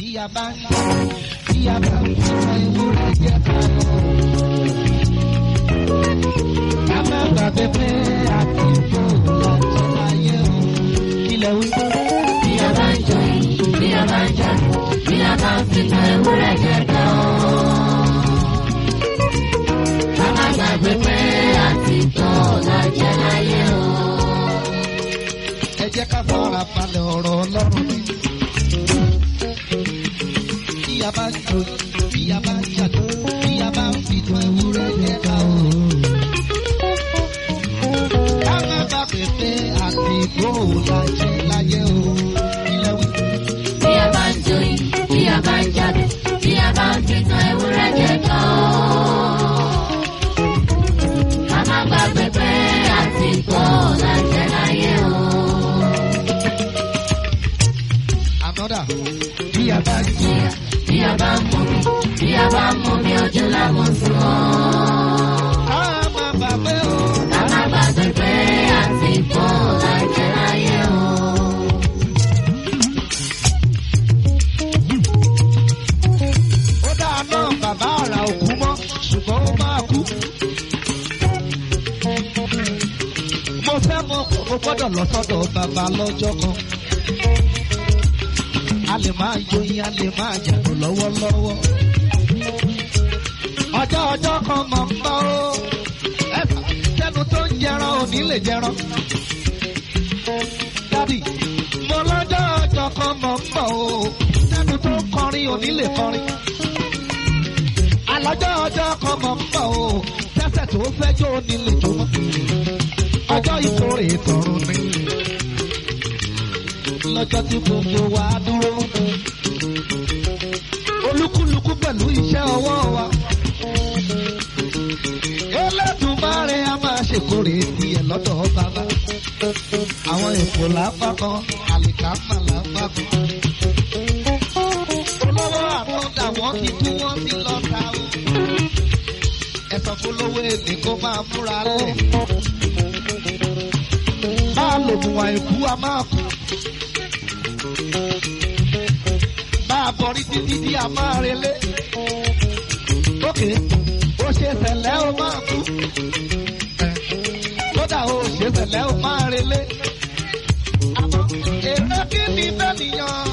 bí a bá ń jà bí a bá ń fi ewúrẹ́ jẹ́ ká lọ. ká má gbàgbé pé a kì í fò láti ayé o. kílẹ̀ wí. Bí a bá ń jọ yìí, bí a bá ń jà, bí a bá ń fi tan ewúrẹ́ jẹ ká o. Ká má gbàgbé pé àti tọ́ lájẹ́ láyé o. ẹ jẹ́ ká fara balẹ̀ ọ̀rọ̀ ọlọ́run ni. bí a bá ń jò bí a bá ń jàdó bí a bá ń fi tán ewúrẹ́ jẹ́ ká o. ká má gbàgbé pé àsìkò làjẹ́ láyé o. ilẹ̀ wí. Bí a bá ń jọ yìí, bí a bá ń jà, bí a bá ń fi tan ewúrẹ́ jẹ ká o. Ká má gbàgbé pé àti tọ́ lájẹ́ láyé o. Another. Bí a bá ń jò Bí a bá ń mú mi, bí a bá ń mú mi ojú lámú sùn ọ́. ká má gbàgbé o. Ká má gbàgbé pé àti tọ́ lájẹ́ láyé o. ó dáa náà bàbá àrà òkú mọ́ ṣùgbọ́n ó máa kú. mo fẹ́ mọ mo gbọ́dọ̀ lọ sọ́dọ̀ bàbá lọ́jọ́ kan. a lè máa yoyin a lè máa jàdùn lọ́wọ́lọ́wọ́. ọjọ́ ọjọ́ kan mọ̀ ń bọ̀ ó. ẹ̀fà sẹ́nu tó ń jẹran ò ní lè jẹran. dádì mo lọ́jọ́ ọjọ́ kan mọ̀ ń bọ̀ ó. sẹ́nu tó ń kọrin ò ní lè kọrin alọ́jọ́ ọjọ́ kan mọ̀ ń bọ̀ o tẹ́sẹ̀ tó fẹ́ jó ní lè jó mọ́. ọjọ́ ìkórè tọ̀run ni lọ́jọ́ tí gbogbo wa dúró. olúkúlùkù pẹ̀lú iṣẹ́ ọwọ́ wa. Elédùmarè a máa ṣèkórè tiẹ̀ lọ́dọ̀ bàbá. àwọn èkó làbá kan àlìkámà làbá kan. olówó àtúndà wọ́n ti kú wọ́n ti lọ ta o. ẹ sọ fún lówó èdè kó máa múra lẹ̀. bá a lò mùwà ìkú a máa kú. bá a bọ̀rí títí tí a máa relé. ókè ó ṣe tẹ̀lẹ́ ó máa kú. kódà ó ṣe tẹ̀lẹ́ ó máa relé. àmọ́ èrè kí ni bẹ́ẹ̀ nìyàn.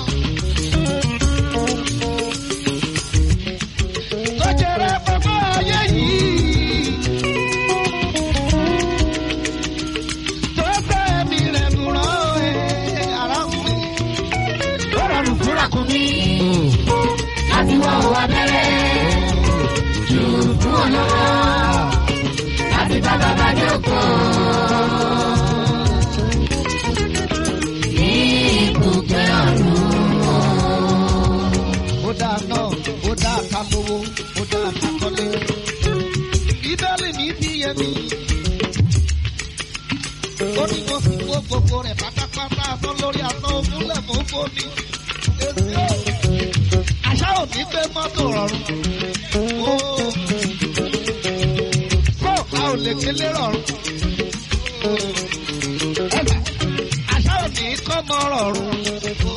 Lọ́jọ́rẹ́ gbogbo ayé yìí. Tó fẹ́ mi rẹ̀ nù rán ẹ̀ ara ń pè. Ó rọrùn fúnra kún mi láti wọ òwò abẹ́rẹ́. Jù fún olówó láti bá bàbá jókòó. Ní ibùgbé ọ̀run. Ó dáa náà, ó dáa ká lówó, ó dáa ká kọ́lé. Bíbélì mi fi yé mi. Ó ní mo fi wó gbogbo rẹ̀ pátápátá asán lórí asán òmúlẹ̀ mọ́ fómi. Èsì ò. Àṣà ò ní gbé mọ́tò rọrùn. Ó. Kó a ò lè gbélé rọrùn. Ẹ̀bà. Àṣà ò ní kọ́ mọ́ rọrùn. Ó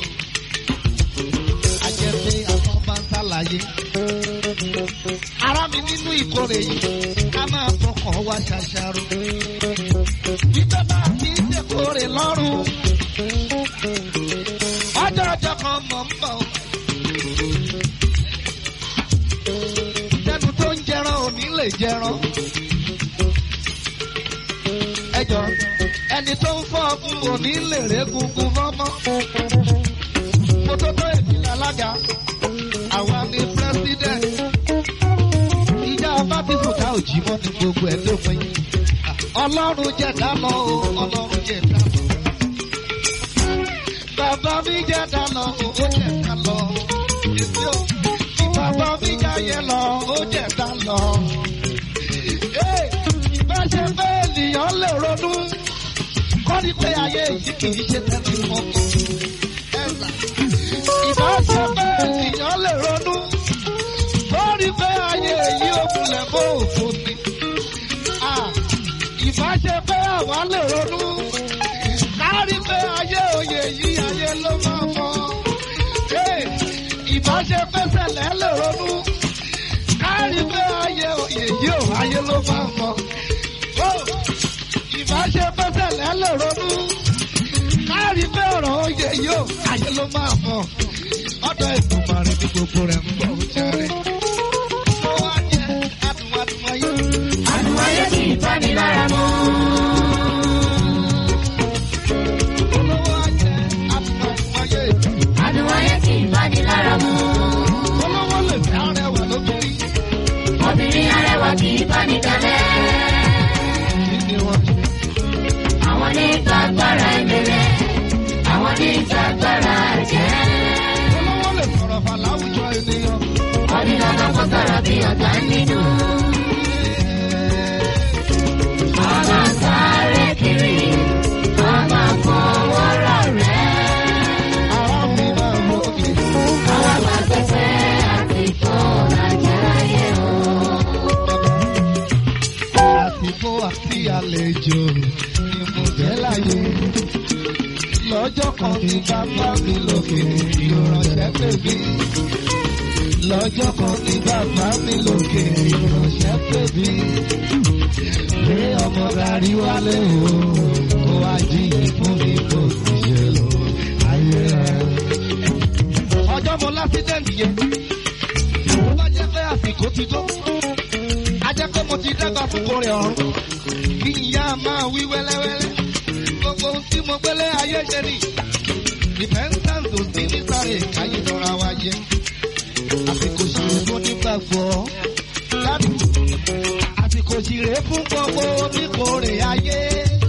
ajẹ́pé àwọn bá ń ṣàlàyé. Ara mi nínú ìkórè yìí, ká máa fọkàn wá ṣàṣàrò. Bíbẹ́ bá ti ń dẹ́kórè lọ́rùn. Ọjọ́ ọjọ́ kan mọ̀ ń bọ̀. Tẹnu tó ń jẹran ò ní lè jẹran. Ẹjọ́ ẹni tó ń fọ́ ọkùn ò ní lè régungun mọ́mọ́ mo tó tó ìpínlẹ̀ alága àwa ni president ìjà bá ti sùn ká òjì mọ́ ní gbogbo ẹ̀ lópin ọlọ́run jẹ́ ká lọ o ọlọ́run jẹ́ ká lọ bàbá mi jẹ́ ká lọ o ó jẹ́ ká lọ èsì o bàbá mi jẹ́ yẹn lọ ó jẹ́ ká lọ. bá ṣe pé ènìyàn lè ronú kọ́ ni pé ayé yìí kì í ṣe tẹ́lẹ̀ mọ́kàn ẹ̀sà ìbáṣepẹ́ ènìyàn lè ronú lórí pé ayé yìí ó kulẹ̀ bó òfò ni. ìbáṣepẹ́ àwa lè ronú kárí pé ayé òye yìí ayé ló máa mọ. ìbáṣe pẹ́sẹ̀ lẹ́lẹ̀ ronú kárí pé ayé èyí ò ayé ló máa ń mọ. Ó, ìbáṣe pẹ́sẹ̀ lẹ́lẹ̀ ronú kárí pé ọ̀rọ̀ oyè yóò ayé ló máa mọ. ọ̀dọ̀ ìgbìmọ̀rin ní gbogbo rẹ̀ ń bọ̀ jẹ́rẹ́. ó wá jẹ́ adùnmọ̀dùnmọ̀ yìí. Àdùnmáyé kì í bá ní lára mú. olówó á jẹ́ adùnmọ̀dùnmọ̀ yìí. Àdùnmáyé kì í bá ní lára mú. olówó lè fẹ́ arẹwà lóbìnrin. Obìnrin arẹwà kì í bá ní dalẹ̀. kí ni wọ́n ti Àwọn ní ìtagbára ìbẹ̀rẹ̀. Àwọn ní ìtagbára ẹ̀jẹ̀. olówó lè sọ̀rọ̀ fà láwùjọ ènìyàn. Ọdún dandan kó sọ̀rọ̀ bí ọ̀gá nínú. Ọmọ sáré kiri. Ọmọ fọwọ́ rà rẹ̀. ara mi máa ń lókè. Àwọn àgbàgbẹ́sẹ̀ àti fọ́ọ̀lá jẹ́ ayé o. àsìkò àti àlejò ni mo jẹ́ láyé. lọ́jọ́ kan ní bàbá mi lókè ìránṣẹ́ pè mí. lọ́jọ́ kan ní bàbá mi lókè ìránṣẹ́ pè mí. pé ọmọ darí wálé o kó wá jí fún mi kó sì ṣe lò ayé rẹ̀. ọjọ́ mo lásídẹ̀ǹtì yẹn. ó bá jẹ́ pé àsìkò ti tó a jẹ́ pé mo ti dàgbà fún kórè ọ̀run. kí ìyá máa wí wẹ́lẹ́wẹ́lẹ́. gbogbo ohun tí mo gbélé ayé ṣe ni. repentance ò sí ní sáré káyé lọ́ra wa jẹ́. àsìkò ṣìrè fún nígbàgbọ́. dábì àsìkò ṣìrè fún gbogbo oníkórè ayé.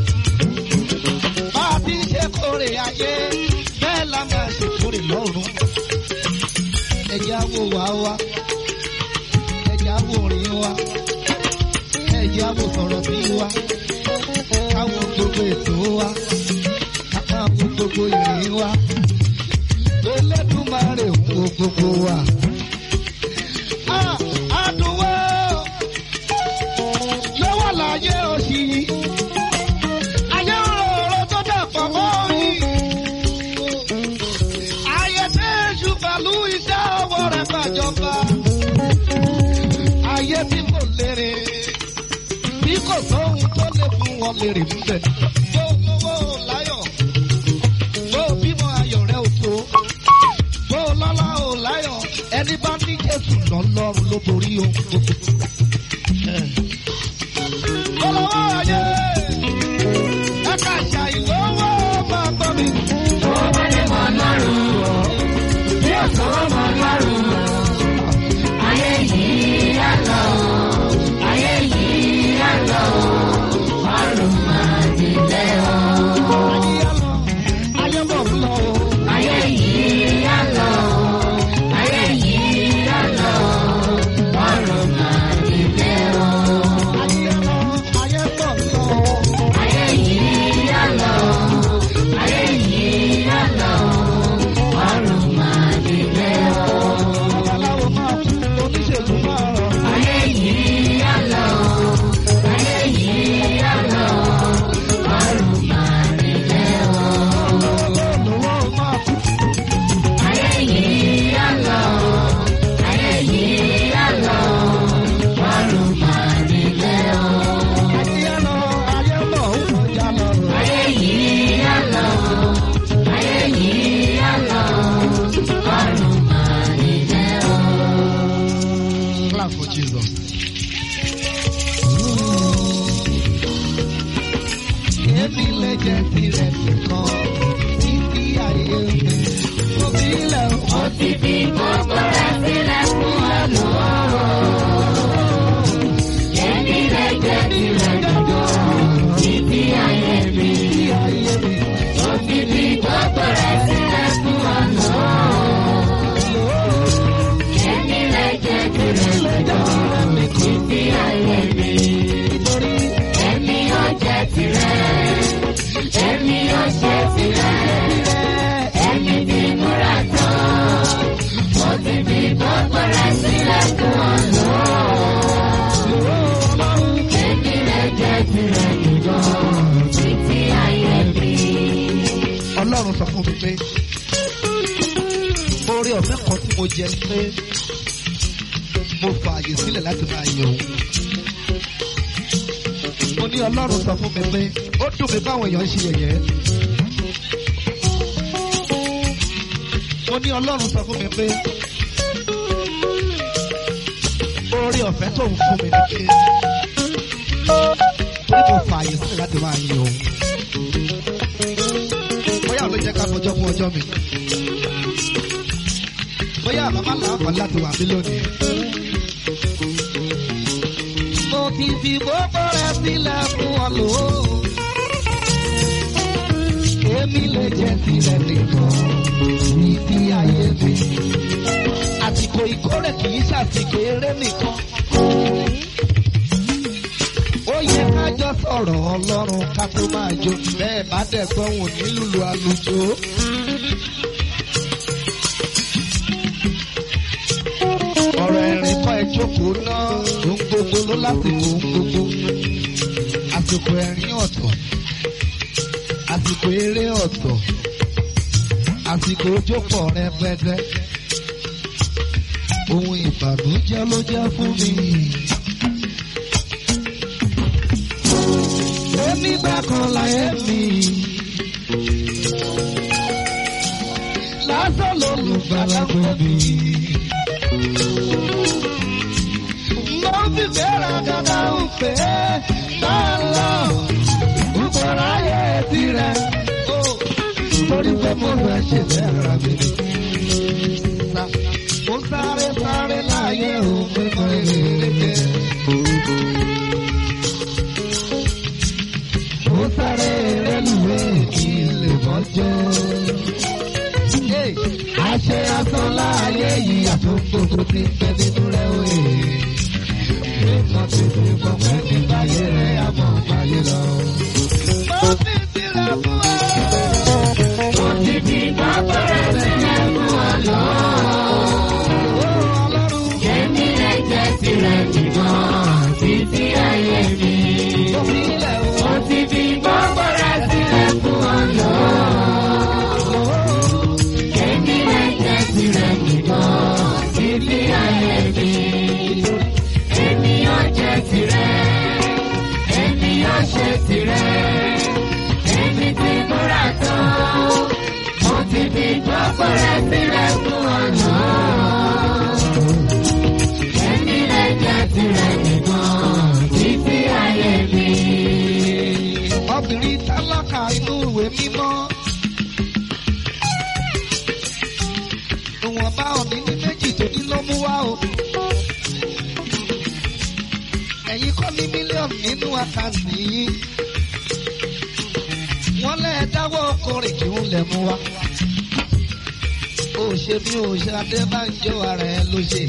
bá a ti ń ṣe kórè ayé bẹ́ẹ̀ la máa ṣe kórè lọ́run. ẹ̀jẹ̀ á wò wá wá ẹ̀jẹ̀ á wò rìn wá ẹ̀jẹ̀ á wò sọ̀rọ̀ sí wa káwọn gbogbo ètò wa káwọn gbogbo ìrìn wa Elédùmarè ń wo gbogbo wa. Ah, Àdùnwó lọ́wọ́ láyé òsì yìí. Ayé òróró tó dàpọ̀ mọ́ yìí. Ayé tẹ́jú pẹ̀lú iṣẹ́ ọwọ́ rẹ̀ gbàjọba. Ayé tí kò lérè. Bí kò sóhun tó lè fún wọn lérè níbẹ̀. Tó lówó láyọ̀. Tó bímọ ayọ̀ rẹ̀ ò tó. Tó lọ́lá ò láyọ̀. Ẹni bá ní Jésù lọ́lọ́run ló borí ohun gbogbo. Olówó ayé. Ẹ̀ka àṣà ìlówó máa gbọ́ mi. Tó bá dé mọ́ lọ́rùn o. Bí ó sọ̀rọ̀ mọ́ lọ́rùn o. Ayé yìí á lọ o. Ayé yìí á lọ o. Ọrùn máa dìde o. Ayé á lọ, ayé bọ̀ ń lọ o. Ayé yìí á lọ o. Ayé yìí á lọ o. Ọrùn máa dìde o. Ayé á lọ, ayé bọ̀ ń lọ o. Ayé yìí á lọ o. Ayé yìí á lọ o. Ọrùn máa dìde o. Babaláwo máa kú, oníṣègùn máa rọ̀. Ayé yìí á lọ o. Ayé yìí á lọ o. Ọrùn máa dìde o. Olówó máa kú. Ayé yìí á lọ o. Ayé yìí á lọ o. Ọrùn máa dìde o. Ayé á lọ, ayé bọ̀ ń kọjá lọ. Ayé yìí á lọ o. Ayé yìí á lọ o. Ọrùn máa dìde o. Clap for Jesus. Èmi lè jẹ́ tirẹ̀ nìkan títí ayé mi. Òbí ilẹ̀ Ó ti fi gbogbo rẹ̀ sílẹ̀ fún ẹlòmíràn. Èmi lè jẹ́ tirẹ̀ nìkan títí ayé mi. tí ayé mi. Ó ti fi gbogbo rẹ̀ sílẹ̀ fún ẹlòmíràn. Èmi lè jẹ́ tirẹ̀ nìkan títí ayé mi. Nítorí Èmi ó jẹ́ tirẹ̀. Èmi ó jẹ́ tirẹ̀. Èmi ti múra tán. Mo ti fi gbogbo rẹ̀ sílẹ̀ fún ọlọ́run. Èmi lè jẹ́ tirẹ̀ nìkan títí ayé mi. Ọlọ́run sọ fún mi pé orí ọ̀fẹ́ ọ̀fẹ́ kan tí mo jẹ ni pé mo fààyè sílẹ̀ láti máa yẹ òun. mo ní ọlọ́run sọ fún mi pé ó dùn mí báwọn èèyàn ń ṣe yẹ̀yẹ́. mo ní ọlọ́run sọ fún mi pé oore ọ̀fẹ́ tó ń fún mi ni pé torí mo fààyè sílẹ̀ láti máa yẹ òun. bóyá ló jẹ́ ká fọjọ́ fún ọjọ́ mi. bóyá àbámá làáfàá láti wà mí lónìí. mo ti fi gbogbo rẹ sílẹ̀ fún ọ lò ó. èmi lè jẹ́ tirẹ̀ nìkan ìdí ayé mi. àsìkò ìkórè kì í ṣàsìkò eré nìkan. ó yẹ ká jọ sọ̀rọ̀ ọlọ́run ká tó máa jó bẹ́ẹ̀ bá dẹ̀ gbọ́hùn nílùú àlùjọ. ọ̀rọ̀ ẹ̀rín kọ́ ẹ jókòó náà ohun gbogbo ló lásìkò ohun gbogbo. àsìkò ẹ̀rín ọ̀tọ̀ àsìkò eré ọ̀tọ̀ àsìkò ojókòó rẹpẹtẹ. ohun ìbànújẹ́ ló jẹ́ fún mi. èmi gbà kan láyé mi. lásán lolùgbàlà fún mi. mo fi fẹ́ràn dandan ń pè é máa lọ. Nkọ̀rọ̀ ayé tirẹ̀. Torí pé mo fẹ́ ṣe fẹ́ràn mi. Mo sáré sáré láyé òfin mọ èrè jẹ. Mo sáré rẹ́lùwé kí n lè bọ́ jẹ́. Àṣẹ asán láàyè yìí àtúntò ti ń bẹ nínú rẹ̀ òye. Nígbà tí mo gbọ́ pé nígbà yé rẹ̀ àmọ́ báyé lọ. Mo ti sílẹ̀ fún ọ. Mo ti fi gbàgbọ́ rẹ̀ sílẹ̀ fún ọ lọ. Ọlọ́run. Èmi lè jẹ́ tirẹ̀ nìkan títí ayé mi. Mo fi ilẹ̀ o. Mo ti fi gbogbo rẹ̀ sílẹ̀ fún ọ lọ. Èmi lè jẹ́ tirẹ̀ nìkan títí ayé mi. Èmi yóò jẹ́ tirẹ̀. Èmi yóò ṣe tirẹ̀. Èmi ti múra tán. Mo ti fi gbogbo rẹ̀ sílẹ̀ fún ọ lọ. Èmi lè jẹ́ tirẹ̀ nìkan títí ayé mi. Obìnrin tálákà inú ìwé mímọ́. Ìwọ̀nba òní ní méjì tó ní ló mú wá o. Ẹ̀yin kọ́ ní mílíọ̀nù nínú àkáǹtì yìí. Wọ́n lẹ́ dáwọ́ ọkùnrin kí wọ́n lẹ̀ mú wá. Ó ṣe bí ó ṣe Adébánjọ́ ara ẹ ló ṣe.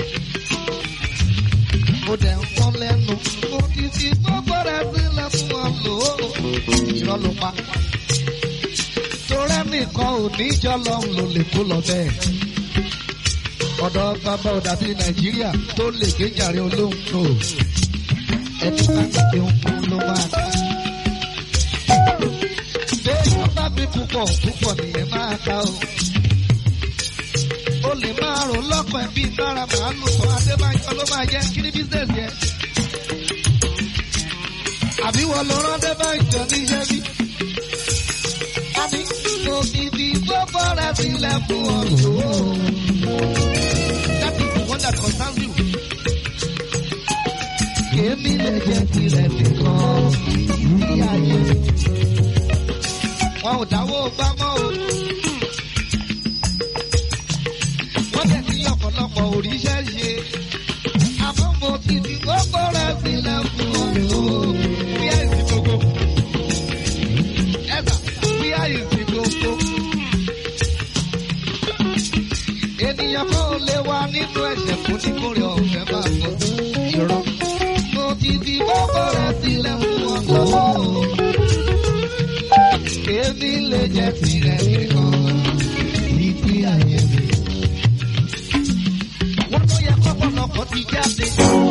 Mo dẹ̀ ń pọ́n lẹ́nu. Mo ti fi gbogbo rẹ̀ sílẹ̀ fún ọ lò ó. Irọ́ ló pa. Torẹ́ nìkan ò ní jọ lọ́hùn ló lè kó lọ bẹ́ẹ̀. Ọ̀dọ̀ bàbá ọ̀dà bíi Nàìjíríà tó lè gbéjàre olóhùn tó. Ẹni bá ti fi ń kú ló máa ká. Béèyàn bá bí púpọ̀ púpọ̀ nìyẹn máa ká o. O lè máa rò lọ́kàn ẹ̀ bíi bára màálù kan Adébáyọ̀ ló máa jẹ́ kí ní bísíǹsì yẹn. Àbí wọ́n lọ rán Adébáyọ̀ níṣẹ́ bí. Àbí mo fi fi gbogbo rẹ̀ sílẹ̀ fún ọ lò ó. That is the one that concerns you. Èmi lè jẹ́ tirẹ̀ nìkan ní ayé. Wọn ò dáwọ́ gbámọ́ o. Wọ́n dẹ̀ ní ọ̀pọ̀lọpọ̀ òrìṣẹ́ ṣe. Àmọ́ mo ti fi gbogbo rẹ̀ sílẹ̀ fún ọ lò ó. Bí àìsí gbogbo. Ẹ̀sà bí àìsí gbogbo. Ènìyàn kan ò lè wà nínú ẹ̀ṣẹ̀ kó ní kórè ọ̀fẹ́ máa bọ̀. Irọ́. Mo ti fi gbogbo rẹ̀ sílẹ̀ fún ọ lò ó. Èmi lè jẹ́ tirẹ̀ nìkan. Ìdí ayé mi. Wọ́n tó yẹ kọ́pọ̀lọpọ̀ ti jáde.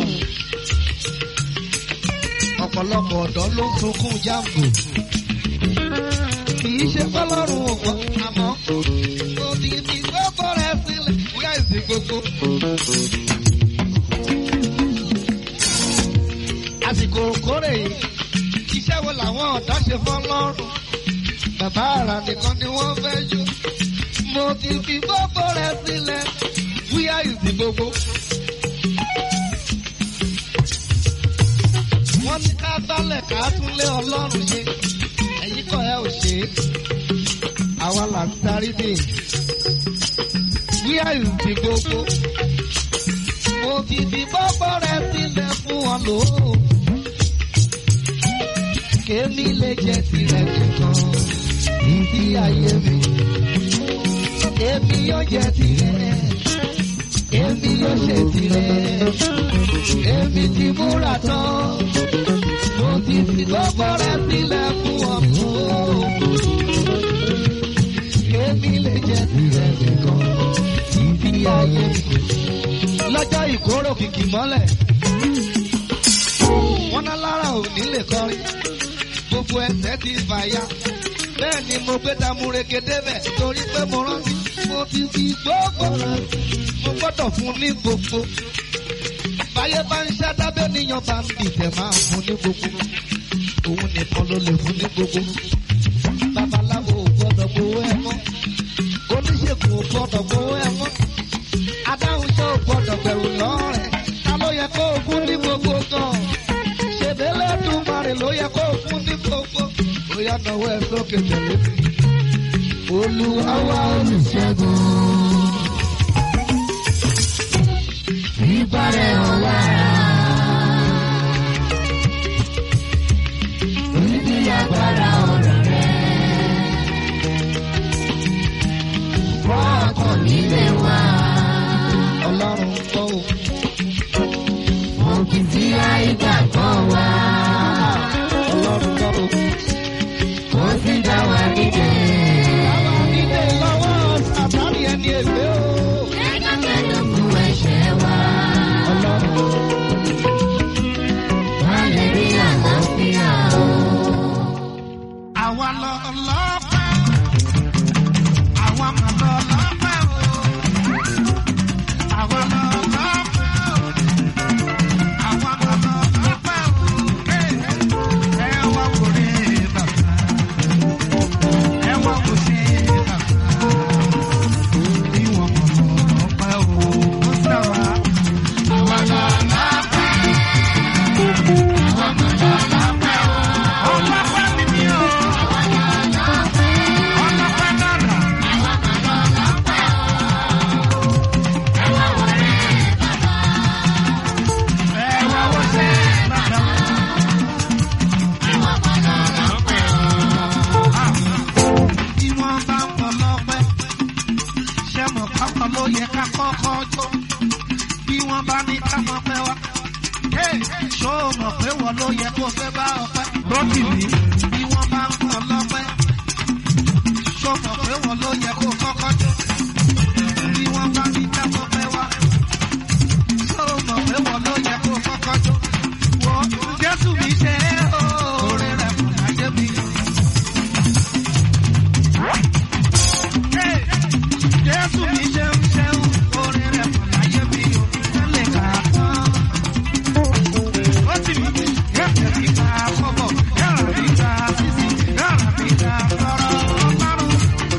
Ọ̀pọ̀lọpọ̀ ọ̀dọ́ ló ń sunkún jáàmù. Kì í ṣe fọlọ́run ògbọ́n àmọ́. Mo ti fi gbogbo rẹ̀ sílẹ̀. Wíyá gbogbo. àsìkò kórè yìí iṣẹ́ wo làwọn ọ̀dọ́ ṣe fọ́ lọ́rùn. bàbá àrà nìkan ni wọ́n fẹ́ yó. mo ti fi gbogbo rẹ̀ sílẹ̀ wíyá ìsìn gbogbo. wọ́n ní ká gbálẹ̀ ká tún lé ọlọ́run ṣe ẹ̀yìn kọ́ ẹ ò ṣe é àwa là ń darí dé wíyá ìsìn gbogbo. mo ti fi gbogbo rẹ̀ sílẹ̀ fún wọn lò ó. kémi lè jẹ tirẹ̀ nìkan ìdí ayé mi. èmi yóò jẹ tirẹ̀ èmi yóò ṣe tirẹ̀ èmi ti múra tán mo ti fi gbogbo rẹ̀ sílẹ̀ fún ọmọ èmi lè jẹ tirẹ̀ nìkan ìdí ayé mi. lọ́jọ́ ìkóró kìkì mọ́lẹ̀ wọ́n ná lára ò ní lè kọrin gbogbo ẹsẹ̀ ti fàya bẹ́ẹ̀ ni mo gbé tamureke débẹ̀ torí pé mo rántí mo ti fi gbogbo rẹ̀ mo gbọ́dọ̀ fún ní gbogbo. báyé bá ń ṣádábẹ́ níyan bá ń dìtẹ̀ máa fún ní gbogbo. òun nìkan ló lè fún ní gbogbo. babaláwo ò gbọ́dọ̀ gbowó ẹ mọ́. oníṣègùn ò gbọ́dọ̀ gbowó ẹ mọ́. adáhunṣe ò gbọ́dọ̀ bẹ̀rù lọ́rẹ̀. ta ló yẹ kó o fún ní gbogbo gan? ṣèbélé dùnmarè ló yẹ kó o fún ní gbogbo. ó yá náwó ẹ sókè tẹ̀lé mi. olúwa wá olùṣègùn. Ìbárẹ̀ ọ̀la. Oníbi agbára ọ̀rọ̀ rẹ̀. Wọ́n ọkàn nílé wa. ọlọ́run kọ́ o. Mo kì í sí àìgbàgbọ́ wa. ọlọ́run kọ́ o. Kò sí dá wa nídè. Bàbá nílé lọ́wọ́ sàtánì ẹni ègbé o. Kẹ́kẹ́ kú ẹ̀ṣẹ̀ wa. ọlọ́run Má lè rí àlàáfíà o. àwa lọ lọ́pẹ́. àwa mà lọ lọ́pẹ́ o. àwa lọ lọ́pẹ́ o. àwa mà lọ lọ́pẹ́ o. ẹ wá wò rí bàbá. ẹ wá wò sí bàbá. bí wọ́n mọ̀ lọ́pẹ́ o. ó sẹ́wà. àwa lọ lọ́pẹ́. ọlọ́pẹ́ mi ni o. ọlọ́pẹ́ dára. ẹ wá wò sí bàbá. Bí wọ́n bá ń pọ̀ lọ́pẹ́, ṣé mo kọ́kọ́ ló yẹ ká kọ́kọ́ jó? Bí wọ́n bá ní ká mọ̀ pẹ́ wá, ṣó o mọ̀ pé wọ́n ló yẹ kó fẹ́ bá ọpẹ́? Lọ́kì mi. Bí wọ́n bá ń pọ̀ lọ́pẹ́, ṣó o mọ̀ pé wọ́n ló yẹ kó kọ́kọ́ jó? Bí wọ́n bá ní ká mọ̀ pẹ́ wá, ṣó o mọ̀ pé wọ́n ló yẹ kó kọ́kọ́ jó? Wọ́n Jésù mi ṣe é o, orí rẹ̀ kò láyé mi. Jésù mi ṣeun ṣeun, orí rẹ̀ kò láyé mi o, ẹ lè kà á tán. Ó ti mi, yẹ́pẹ̀ mi ká kọ́bọ̀, yàrá mi ká sísì, yàrá mi ká lọ́rọ̀ ọlọ́run.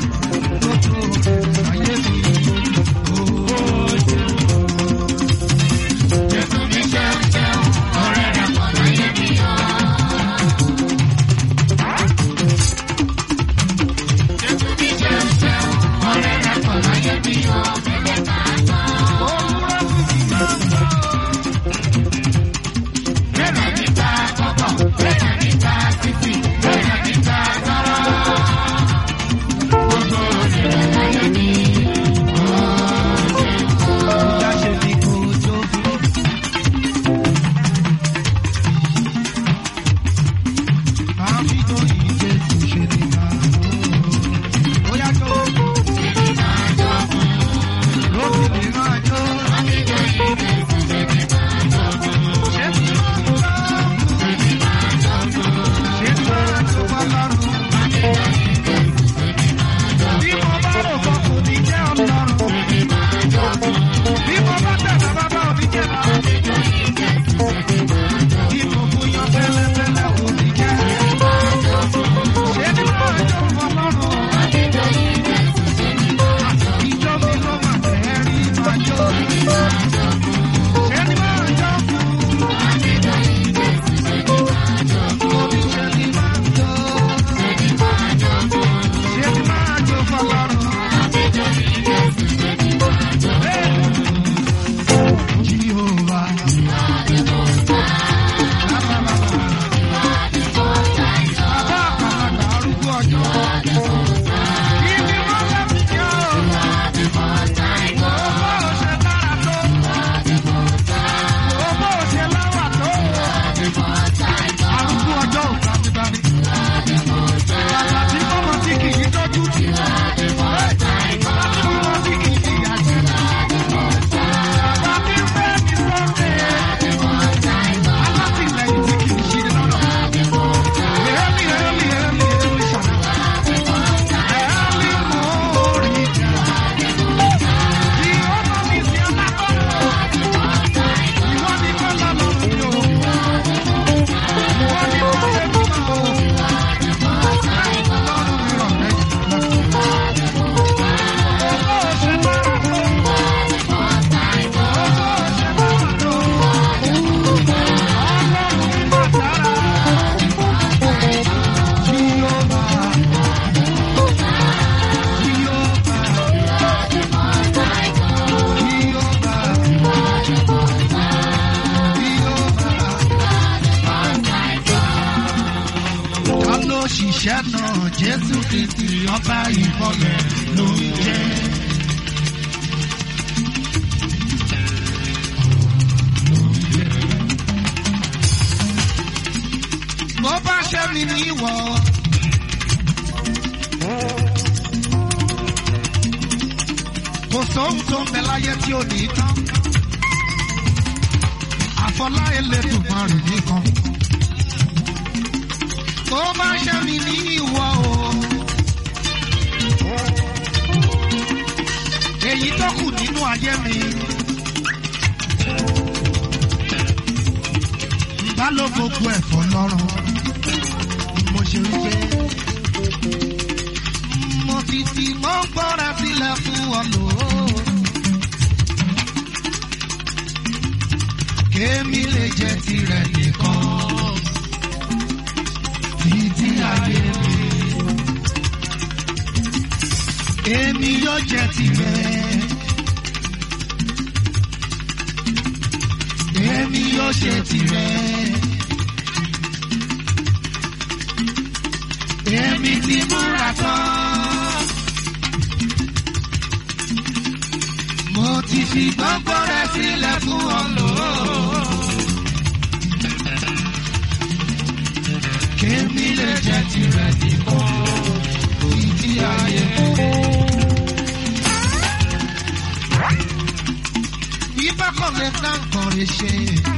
òṣìṣẹ́ náà jésù kristi ọba ìmọ̀lẹ̀ ló ń jẹ́. bó bá ṣe mi ní ìwọ. kò sóhun tó ń bẹ láyé tí ò ní tán. àfọlá Elédùmarè nìkan. bó bá ṣe mi ní ìwọ o. èyí tó kù nínú ayé mi. bá ló gbogbo ẹ̀fọ́ lọ́rùn mo ṣe ń gbé. mo ti fi mọ́ gbọ́ra sílẹ̀ fún ọ lò ó. kémi lè jẹ tirẹ̀ nìkan títí ayé mi. èmi yóò jẹ tirẹ̀. èmi yóò ṣe tirẹ̀. èmi ti múra tán. mo ti fi gbogbo rẹ̀ sílẹ̀ fún ọ lò ó. kémi lè jẹ tirẹ̀ nìkan ìdí ayé. Ibà kan lè dá nǹkan rẹ̀ ṣe.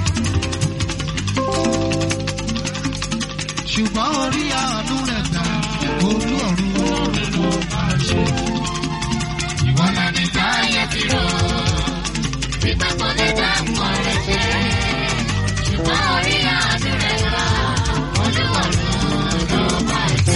ṣùgbọ́n orí àánú rẹ̀ gbà olú ọ̀run ló máa ṣe. Ìwọ náà ní táyé ti rò. Pípẹ́ kò lè dá nǹkan rẹ̀ ṣe. Ṣùgbọ́n orí àánú rẹ̀ gbà. Olúwọ̀run ló máa ṣe.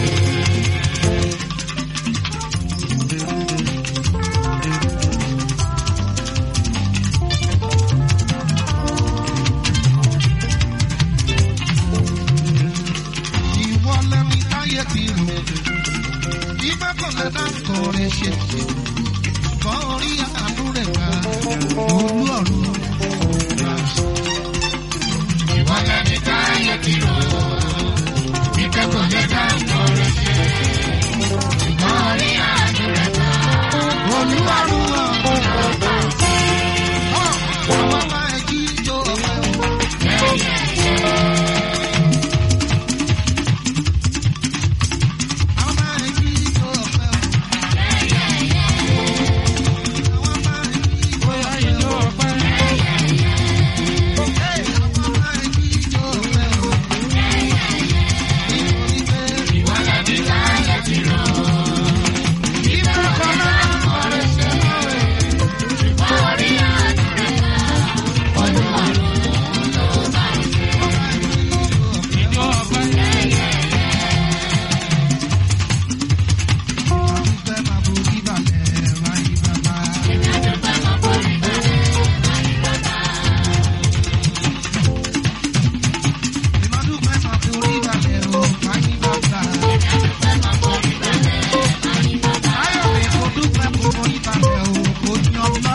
Ìwọ lẹ́ni táyé ti rò. Ibà kan lè dá nǹkan rẹ̀ ṣe. ṣùgbọ́n orí àánú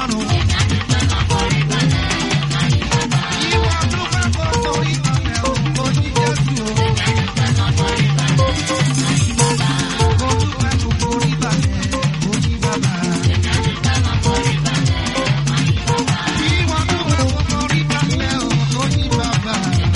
ọlọ́run. Ìwọ dúpẹ́ gbogbo ìbàlẹ̀ o, mo ní Jésù o. Mo dúpẹ́ gbogbo ìbàlẹ̀, mo ní bàbá. Ìwọ dúpẹ́ gbogbo ìbàlẹ̀ o, mo ní bàbá.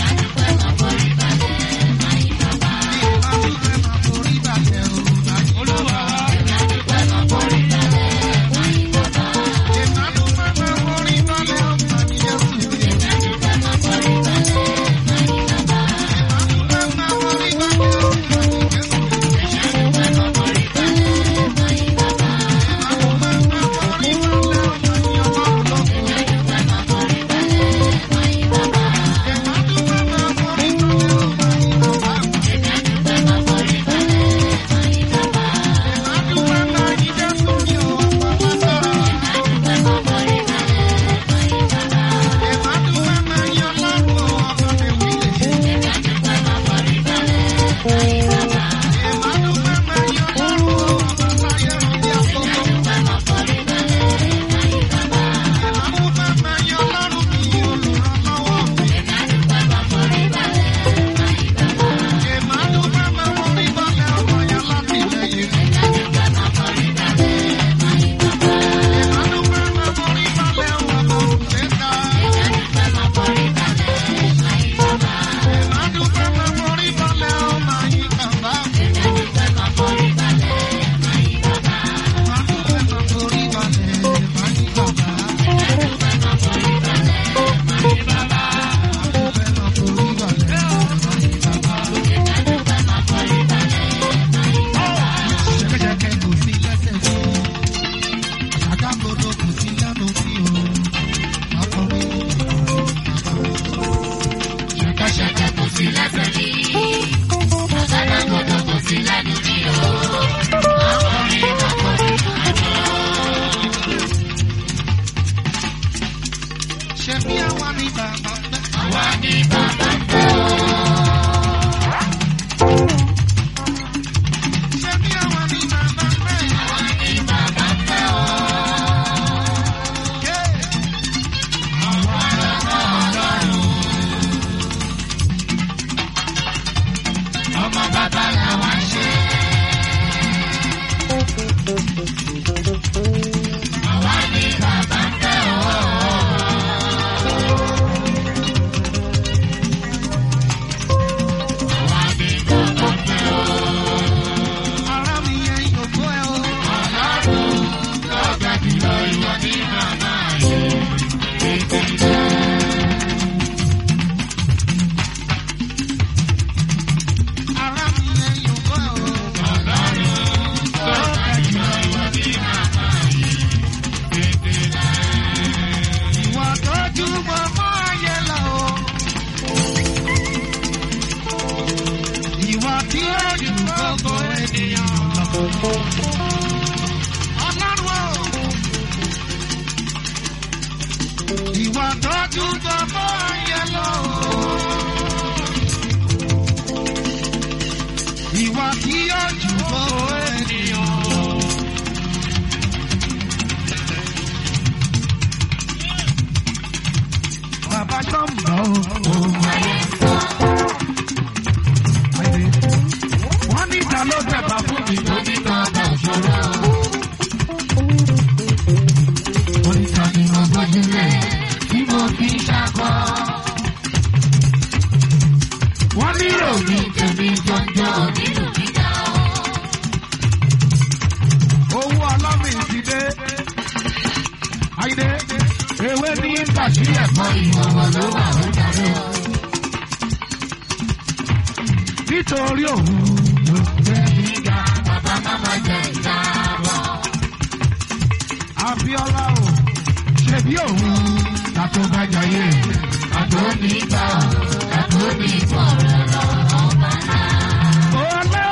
Ṣebí àwa ni bàbá fẹ́. Ṣebí àwa ni bàbá fẹ́. Yeah. Ọmọ bàbá làwọn ṣe. Àwa ni bàbá ń fẹ́ ọ́. Àwa ni bàbá ń fẹ́ ọ́. Ara mi yẹn yòókù ẹ o. Ọlọ́run lọ́gbà jùlọ ìwọ ní màmá yìí. Tètè dé. Ara mi yẹn yòókù ẹ o. Ọlọ́run lọ́gbà jùlọ ìwọ ní màmá yìí. Tètè dé. Ìwà tọ́jú mọ́mọ́ ayé lọ o. Ìwà tí ó ju gbogbo ènìyàn lọ. Ọlọ́run o. Ìwà tọ́jú mọ́mọ́ ayé lọ o. Ìwà tí ó ju gbogbo ènìyàn lọ. Bàbá sọ́mbà o. Wọ́n ní ìta ló tẹ̀bà fún mi. Lóní bàbá òṣòro. Wọ́n ní ìta ni mo Ojúlé tí mo fi ṣakọ. Wọ́n ní Omi òní. tèmi jọjọ nínú gíga o. Owó ọlọ́mì ti dé. Àyìnbé ewé ní bàṣírí ẹ̀fọ́. Mọ ìwọ̀wọ̀ ló wà ó darí o. Nítorí òun ló gbé. Gíga bàbá máma jẹ ìdáàbọ̀. Abíọ́lá o. Ṣebí òun kàtó bá jayé. Àtò ní gbà ọ́, àtò ní pọ̀ lọ́rọ̀ ọba náà. Olóore.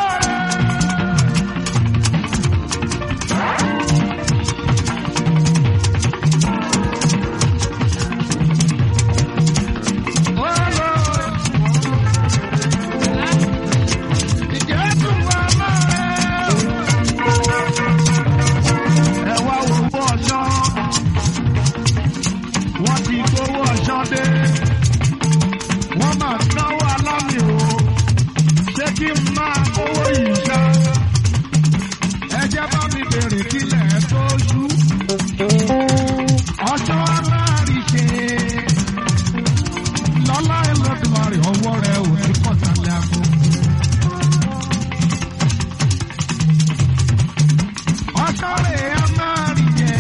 dé. Wọ́n máa náwó alámì o. Ṣé kí n máa kówó yìí ṣá? Ẹ jẹ́ bá mi bèrè kílẹ̀ tó ṣú. Ọjọ́ aláàrí ṣe. Lọ́lá Ẹlọ́dúnmarè ọwọ́ rẹ̀ ò ní kọ̀tàlẹ́ àgbo. Ọjọ́ rẹ̀ á máa rí jẹ.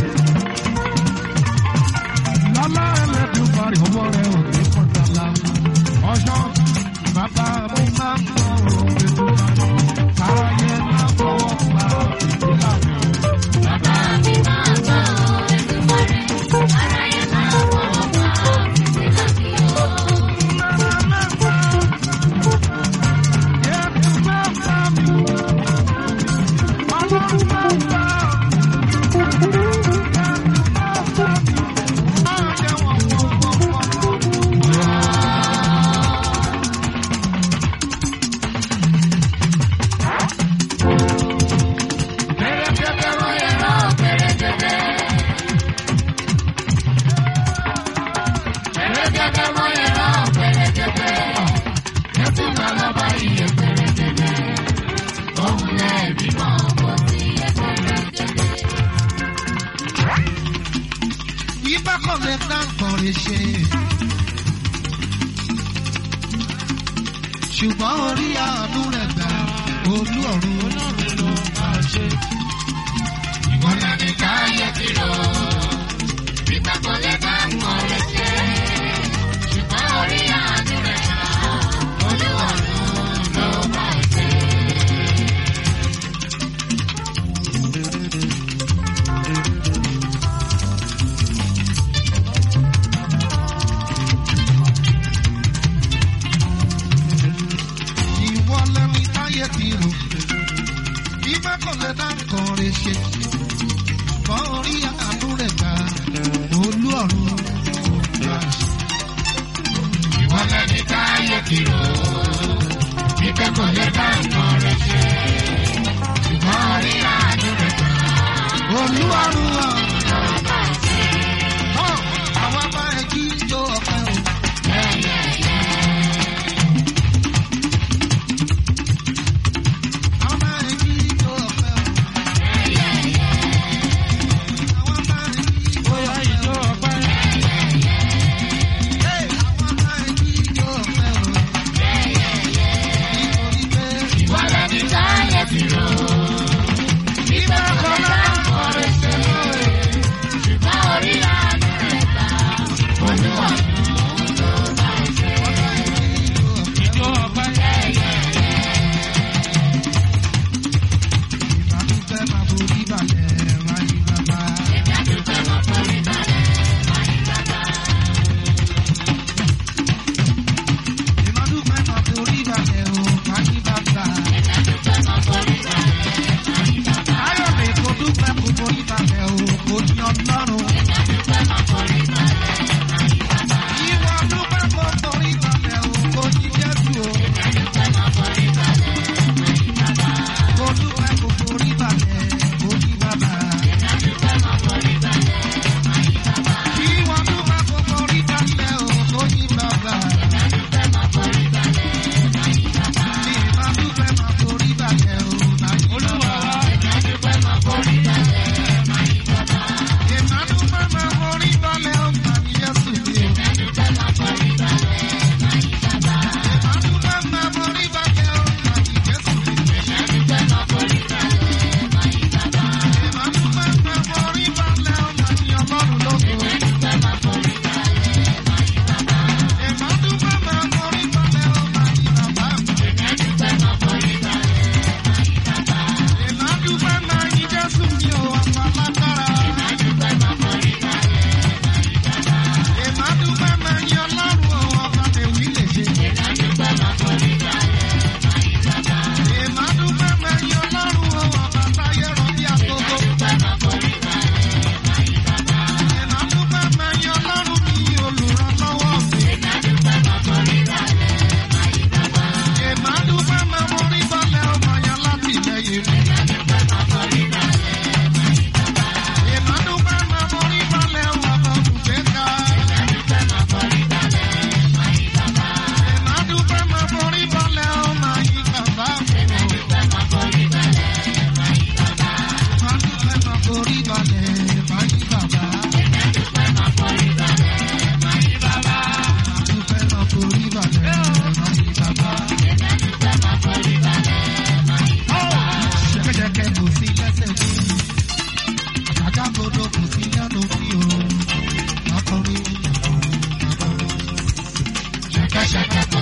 Lọ́lá Ẹlọ́dúnmarè ọwọ́ rẹ̀ ò ní kọ̀tàlẹ́ àgbo. Ọjọ́ bàbá mi máa ń bọ̀ òwe tó máa ń kára yẹn máa fọwọ́ pa ìdílà mi. Bàbá mi máa gbọ́ Ẹlẹ́dùmarè, aráyé máa fọwọ́ pa ìdílà mi o. Ẹ̀rọ pẹ̀rẹ̀gẹ̀dẹ̀. Pẹ̀rẹ̀gẹ̀dẹ̀ mọ ẹ̀rọ pẹ̀rẹ̀gẹ̀dẹ̀. Ẹ̀sùn máa lọ bá iye pẹ̀rẹ̀gẹ̀dẹ̀. Òun lẹ̀ bímọ kò sí iye pẹ̀rẹ̀gẹ̀dẹ̀. Ibà kò lè dá nǹkan rẹ̀ ṣe. Ṣùgbọ́n orí àánú rẹ̀ gbà olú ọ̀run ọlọ́run ló máa ṣe. Ìwọ́n náà ní káyé ti rò. Bíbá kò lè bá nǹkan rẹ̀ ṣe. Ṣùgbọ́n orí àánú rẹ̀ gbà. Olúwarùn ló bá ṣe. Ìwọ lẹ́ni táyé ti rò. Ibà kò lè dá nǹkan rẹ̀ ṣe. Ṣùgbọ́n orí àánú rẹ̀ gbà olú ọ̀run ló máa ṣe. Ìwọ́n lẹ́ni káyé ti rò. Bíbá kò lè bá nǹkan rẹ̀ ṣe. Ṣùgbọ́n orí àánú rẹ̀ gbà. Olú ọ̀run ló Ló bá ṣe. Hàn, àwa bá ẹ kí jó ọpẹ́ o. Àwa bá ẹ kí jó ọpẹ́ o.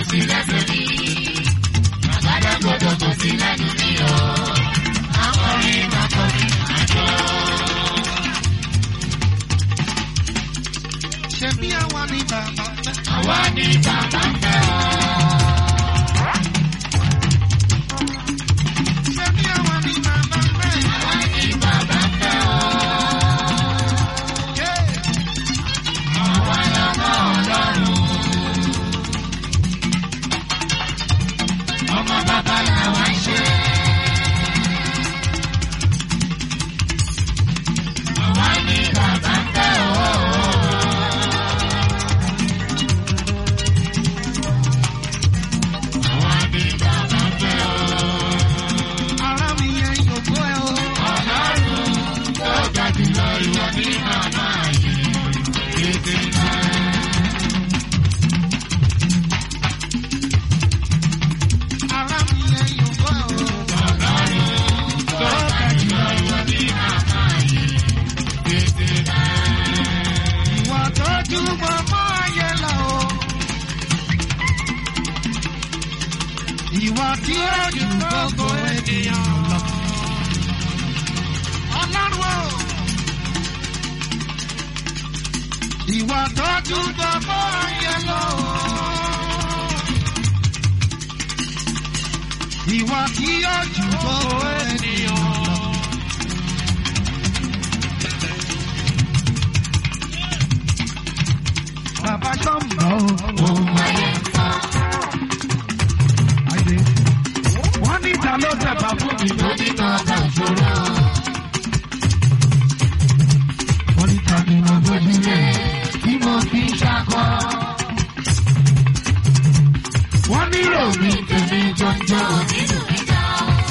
sí lẹ́sẹ̀ mi. Àgádágodo kò sí lẹ́nu mi o. Akọrin makọrin àjọ. ṣe bí àwa ní bàbá fẹ́. Àwa ni bàbá fẹ́ o. ṣe bí àwa ní bàbá fẹ́. Àwa ni bàbá fẹ́ o. Yeah. Àwa lọ́mọ Ọlọ́run. Ọmọ bàbá làwa ń ṣe. Àwa ni bàbá fẹ́ o. Àwa ni bàbá fẹ́ o. ara mi yẹn yòókù ẹ o. Ọlọ́run tó ga jùlọ ìwọ ní màmá yìí. Tètè náà. ara mi yẹn yòókù ẹ o. tó ga jùlọ ìwọ ní màmá yìí. Tètè náà. ìwà tọ́jú mọ́mọ́ ayé lọ o. ìwà tí ó jù gbogbo ènìyàn lọ. ọlọ́run o. ìwà tọ́jú mọ́mọ́ ayé lọ o. ìwà tí ó jù gbogbo ènìyàn lọ. Bàbá Sọ́mbà o. Ohun ayé ń sọ. Àyè. Wọ́n ní ìta ló tẹ̀bà fún mi. Lójútọ̀ ọ̀gá ìṣòro. Wọ́n ní ìta ni mo gbójú lé. Tí mo fi ń ṣakọ. Wọ́n ní Omi tèmi jọjọ nínú ìjà.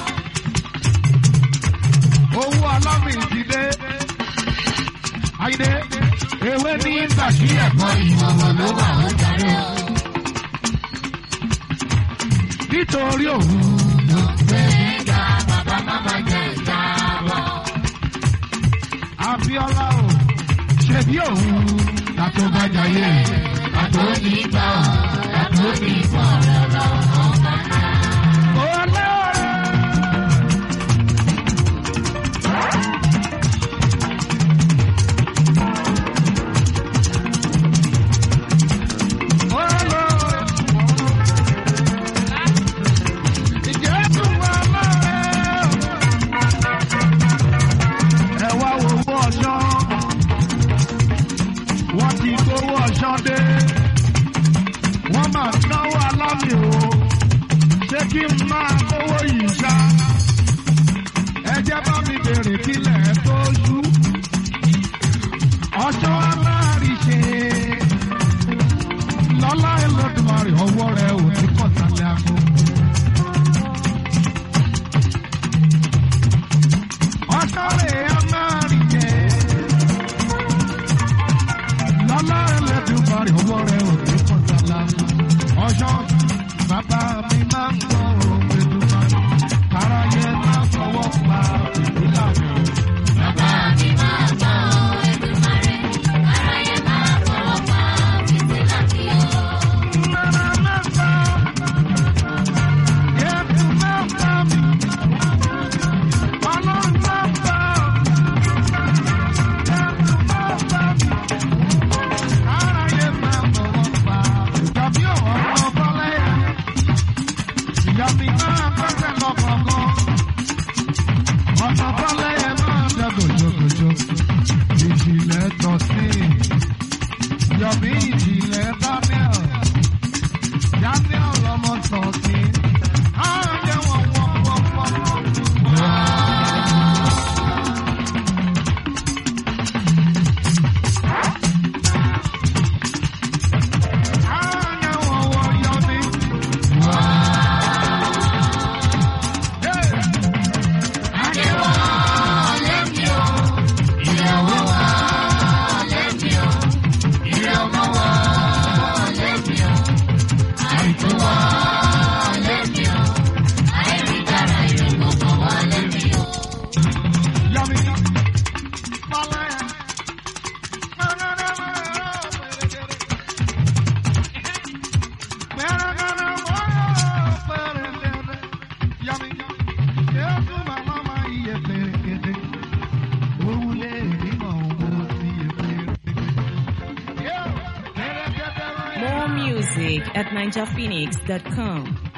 owó ọlọ́mì ti dé. Àyè. Ewé ní bàṣí ẹ̀kọ́ Ìwọ̀wọ̀ ló wà ó darí o. nítorí òun. Gbẹ̀míga bàbá máma jẹ ìjábọ̀. Abíọ́lá o. Ṣèbí òun. Tàtó bá jayé. Àtò ní gbà ọ́, àtò ní gbà ọ́ lọ́wọ́ ọ̀gá náà. Olóore. Olóore. Ìjẹ́bù wà lọ́rẹ́. Ẹ wá wo owó ọ̀ṣọ́. Wọ́n ti gbowó ọ̀ṣọ́ dé. Wọ́n máa náwó alámì o ṣé kí n máa kówó yìí ṣá. ẹ jẹ́ bá mi bèrè kílẹ̀ tó ṣú. ọjọ́ aláàrí ṣe. lọ́lá ẹlọ́dúnmarì ọwọ́ rẹ̀ ò ní kọ̀sálẹ̀ àgbo. ọjọ́ rẹ̀ aláàrí ṣe. lọ́lá ẹlọ́dúnmarì ọwọ́ rẹ̀ ò ní kọ̀sálẹ̀ àgbo. ọjọ́ bàbá mi máa ń gbọ́ ohun èdùmá. káráyé máa fọwọ́ pa ìdílà mi. Bàbá mi máa gbọ́ Èdùmàrè, aráyé máa fọwọ́ pa fìtílà mi o. Mama máa gbọ́. Yẹ́pù máa gbọ́ mi. Ọlọ́run máa gbọ́. Yẹ́pù máa gbọ́ mi. Káráyé máa fọwọ́ pa ìjọbí ọ̀rọ̀ bọ́lẹ́yà. Ìjọbí máa gbẹ́sẹ̀ lọ́kọ̀ọ̀kan. Ọ̀nà bọ́lẹ́yà máa dẹ́ gòjògòjò. Ìjìnlẹ̀ tọ̀ sí. Yọ̀bí ìjìnlẹ̀ Daniel. Daniel lọmọ sọ̀tì. Á jẹ́ wọ́n wọ́n wọ́n wọ́n wọ́n. Á jẹ́ wọ́n wọ́n yọ̀bí. Yeah. Adéwọ̀ lẹ́mi o, ìyàwó wa lẹ́mi o, ìrẹ́ ọmọ wa lẹ́mi o, àìtó wa music at ninjaphoenix.com.